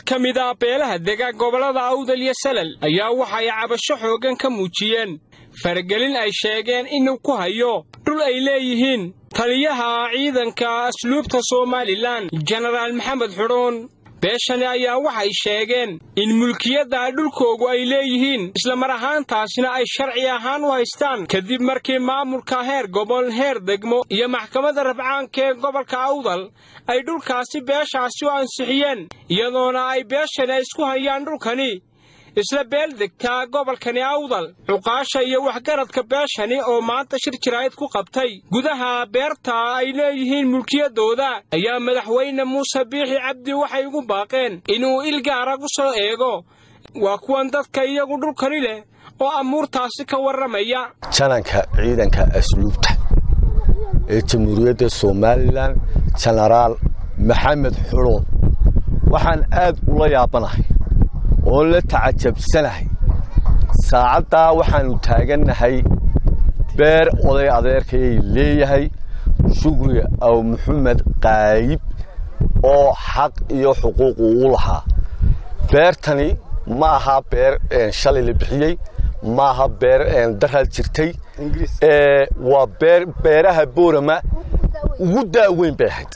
ka mid ah beelaha dega gobollada awdal iyo salal ayaa waxay cabasho xooggan ka muujiyeen faragelin ay sheegeen inuu ku hayo dhul ay leeyihiin taliyaha ciidanka asluubta somalilan jenaraal maxamed xudhuun beeshani ayaa waxay sheegeen in mulkiyadda dhulkoogu ay leeyihiin islamar ahaantaasina ay sharci ahaan u haystaan kadib markii maamulka heer gobol heer degmo iyo maxkamadda rabcaanka ee gobolka awdal ay dhulkaasi beeshaasi u ansixiyeen iyadoona ay beeshani ay isku hayaan dhulkani isla beel degtaa gobolkani awdal cuqaasha iyo waxgaradka beeshani oo maanta shir jiraa'id ku qabtay gudaha beerta ay leeyihiin mulkiyaddooda ayaa madaxweyne muuse biixi cabdi waxay ugu baaqeen inuu il gaara ku soo eego waa kuwan dadka iyagu dhulkani leh oo amuurtaasi ka warramaya jananka ciidanka asluubta ee jamhuuriyadda somalilan jenaraal maxamed xudhuun waxaan aad ula yaabanahay oo la tacajabsanahay saacaddaa waxaannu taagannahay beer oday adeerkayay leeyahay shukri aw maxamed qaayib oo xaq iyo xuquuq uu u lahaa beertani ma aha beer shalay la bixiyey ma aha beer daraad jirtay waa beer beeraha boorama ugu daaweyn bay ahayd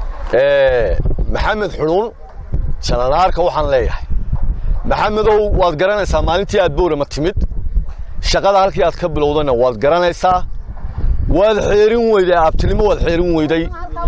maxamed xudhuun jananaarka waxaan leeyahay maxamedow waad garanaysaa maalintii aad boorama timid shaqada halkii aad ka bilowdayna waad garanaysaa waad xeerin weyday aabtinimo waad xeerin weyday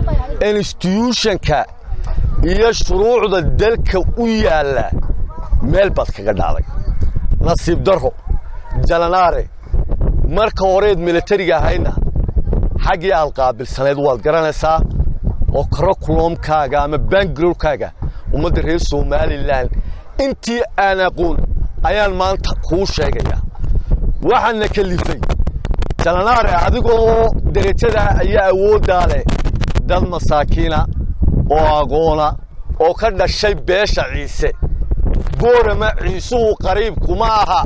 instituushonka iyo shuruucda dalka u yaalla meel baad kaga dhacday nasiib darro jalanaare marka horeed milatariga ahaydna xaggii aad qaabilsanayd waad garanaysaa oo karakulomkaaga ama bangalorkaaga ummadda reer somalilan intii aan aqoon ayaan maanta kuu sheegayaa waxaana kalifay jalanaare adigoo derajada ayaa awooddaa leh dad masaakiina oo aqoona oo ka dhashay beesha ciise boorama ciisuhu qariibku ma aha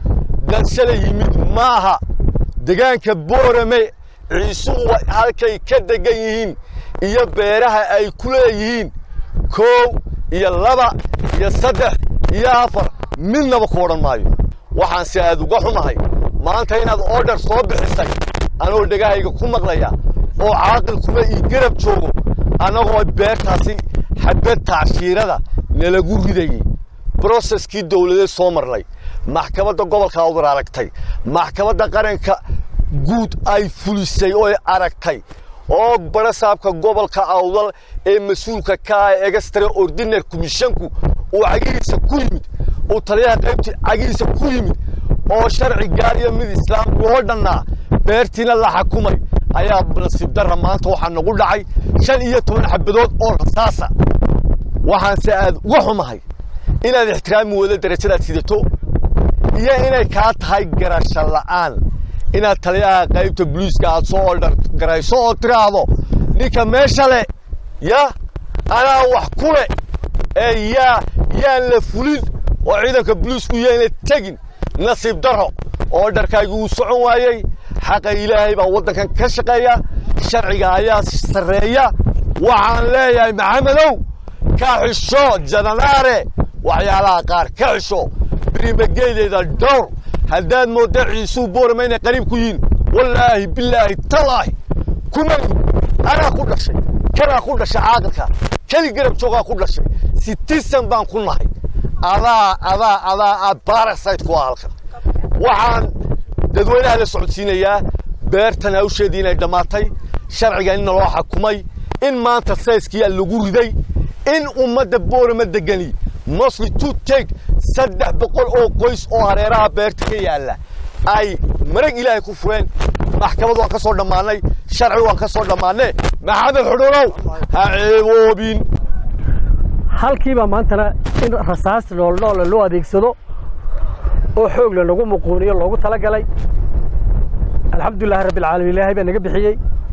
dad shala yimid ma aha degaanka boorame ciisuhu halkay ka degan yihiin iyo beeraha ay ku leeyihiin koow iyo laba iyo saddex iyo afar midnaba ku odhan maayo waxaanse aad uga xumahay maanta inaad oodhar soo bixisay anoo dhegahayga ku maqlaya oo caaqilkuma ii garab joogo annagoo beertaasi xabad tacshiirada nalagu ridayey broseskii dawladeed soo marnay maxkamadda gobolka awdar aragtay maxkamadda qaranka guud ay fulisay oo aragtay oo barasaabka gobolka awdal ee mas-uulka ka ah egastre ordinar komishanku uu cagihiisa ku yimid uu taliyaha qaybtii cagihiisa ku yimid oo sharci gaar iyo mid islaam loo dhannaa beertiina la xakumay ayaa nasiib darra maanta waxaa nagu dhacay shan iyo toban xabadood oo rasaasa waxaanse aad uga xumahay inaad ixtiraami weydo darajadaad sidato iyo inay kaa tahay garasho la'aan inaad taliyaha qaybta boliiska aad soo oldhar garayso oo tiraahdo ninka meesha le ya anaa wax ku le ee yaa yaan la fulin oo ciidanka boliisku yayna tegin nasiib darro oo dharkaagi uu socon waayey xaqa ilaahay baa waddankan ka shaqeeya sharciga ayaa sarreeya waxaan leeyahay maxamedow ka xisho jananaare waxyaalaha qaar ka xisho birimageydeyda dhowr haddaad moodda ciisuu boorama inay qariib ku yihiin wallaahi bilaahi talaahi kuma anaa ku dhashay kanaa ku dhashay caaqilka keli garab joogaa ku dhashay sitisan baan ku nahay adaa adaa adaa aad barasayt ku ah halkan waxaan dadweynaha la socodsiinayaa beertan hawsheedii inay dhammaatay sharciga in naloo xakumay in maanta sayskiyaa lagu riday in ummadda boorama degani mosli to take saddex boqol oo qoys oo hareeraha beerta ka yaalla ay marag ilaahay ku fureen maxkamad waan ka soo dhammaannay sharci waan ka soo dhammaanne maxamed xudhunow ha ceeboobin halkiibaa maantana in rasaas dhoolnoola loo adeegsado oo xoog lanagu muquuniyo loogu tala galay alxamdulilahi rabbialcaalamiin ilaahay baa naga bixiyey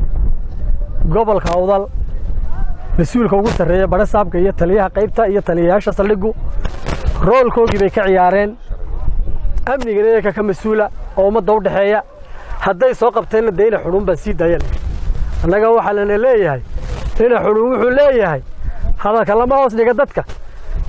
gobolka awdal mas-uulka ugu sarreeya badhasaabka iyo taliyaha qaybta iyo taliyayaasha saldhiggu roolkoogii bay ka ciyaareen amnigan iyaga ka mas-uula oo ummadda u dhexeeya hadday soo qabteenna dee ina xudhuun baan sii dayan annaga waxaa lana leeyahay ina xudhuun wuxuu leeyahay hadalka lama hoos dhiga dadka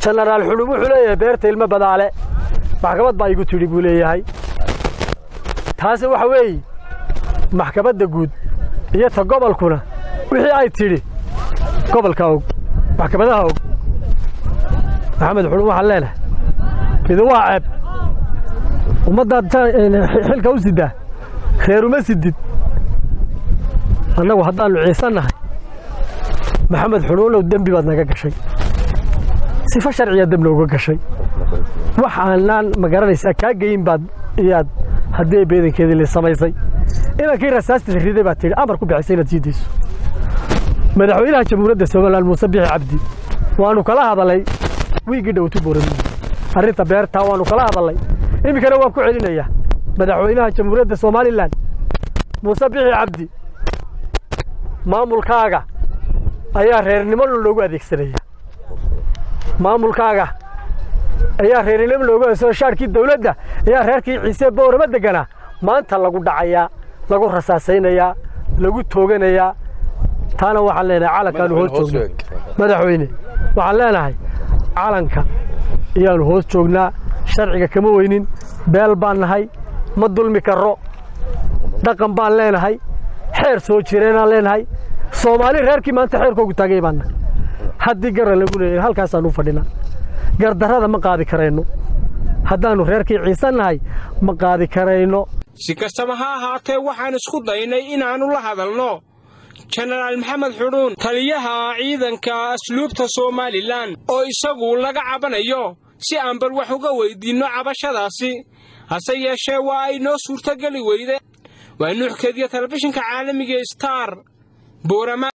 jenaraal xulub wuxuu leeyahay beerta ilmo badaale maxkamad baa igu tidhi buu leeyahay taasi waxa weeye maxkamadda guud iyo ta gobolkuna wixii ay tidhi gobolka og maxkamadaha og maxamed xulub waxaan leenahay midi waa ceeb ummaddaad xilka u siddaa reeruma sidid annagu haddaannu ciisannahay maxamed xuluulow dembi baad naga gashay sifo sharciya deb nooga gashay wax aanaan ma garanaysaa kaa geyin baad iyaad haddii ay beedankeedii la samaysay inankii rasaasta riday baad tidhi amar ku bixisay inaad sii dayso madaxweynaha jamhuuriyadda somalilan muuse bixi cabdi waannu kala hadalay wiiggii dhowtu boorami arrinta beertaa waannu kala hadalay iminkana waan ku celinayaa madaxweynaha jamhuuriyadda somalilan muuse bixi cabdi maamulkaaga ayaa reernimo loogu adeegsanaya maamulkaaga ayaa reernimo loogu adeegsano shaarkii dawladda ayaa reerkii ciise boorama deganaa maanta lagu dhacayaa lagu rasaasaynayaa lagu tooganayaa taana waxaan leenahay calankaanu hoos joognaa madaxweyne waxaan leenahay calanka ayaanu hoos joognaa sharciga kama weynin beel baan nahay ma dulmi karro dhaqan baan leenahay xeer soo jireenaan leenahay soomaali reerkii maanta xeerkoogu taagay baanna haddii garan lagu leeyahay halkaasaanu fadhinaa gardarrada ma qaadi karayno haddaannu reerkii ciisan nahay ma qaadi karayno si kastaba ha ahaatee waxaan isku daynay inaannu la hadalno jenaraal maxamed xudhuun taliyaha ciidanka asluubta somalilan oo isagu laga cabanayo si aan bal wax uga weyddiinno cabashadaasi hase yeeshee waa ay noo suurtogeli weyde waa nuuxkeediyo telefishinka caalamiga star boorama